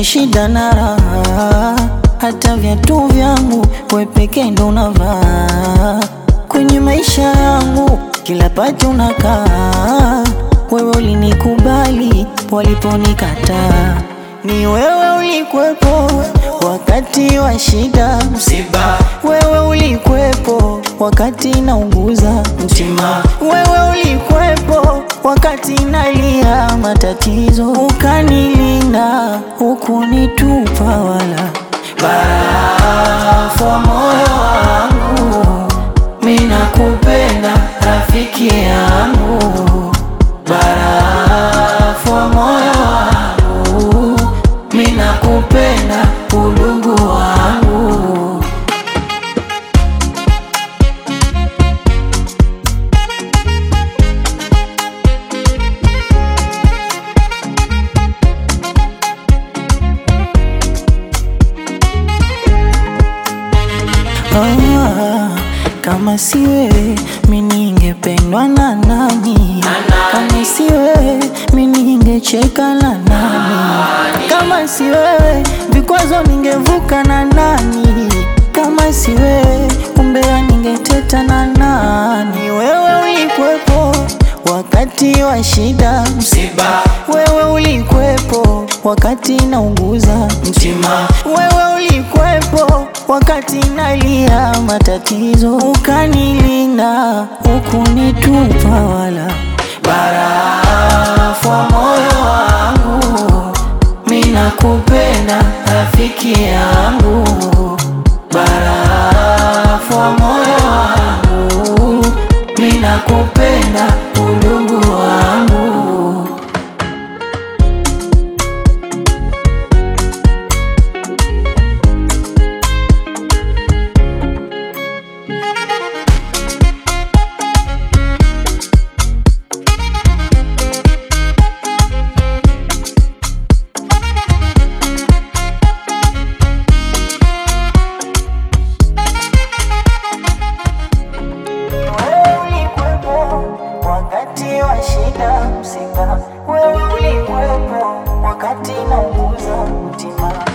shida na raha, hata viatu vyangu we peke ndo unavaa kwenye maisha yangu, kila pati unakaa. Wewe ulinikubali waliponikataa, ni wewe ulikwepo wakati wa shida Msiba, wewe ulikwepo wakati naunguza mtima, wewe ulikwepo wakati nalia matatizo, ukanilinda hukunitupa wala barafu wa moyo wangu, mimi nakupenda rafiki yangu, barafu wa moyo wangu, mimi nakupenda udugu wangu. Ah, kama si wewe mi ningependwa na nani? Kama si wewe mi ningecheka na nani? Kama si wewe vikwazo ningevuka na nani? Kama si wewe umbea ningeteta na nani? Wewe ulikwepo wakati wa shida, msiba, wewe ulikwepo wakati naunguza mtima, wewe ulikwepo wakati nalia matatizo, ukanilinda hukunitupa wala barafu wa moyo wangu, mimi nakupenda rafiki yangu, barafu wa moyo wangu, mimi nakupenda udugu wangu. Wewe ulikwepo wakati wa shida, msiba. Wewe ulikwepo wakati nauguza mtima.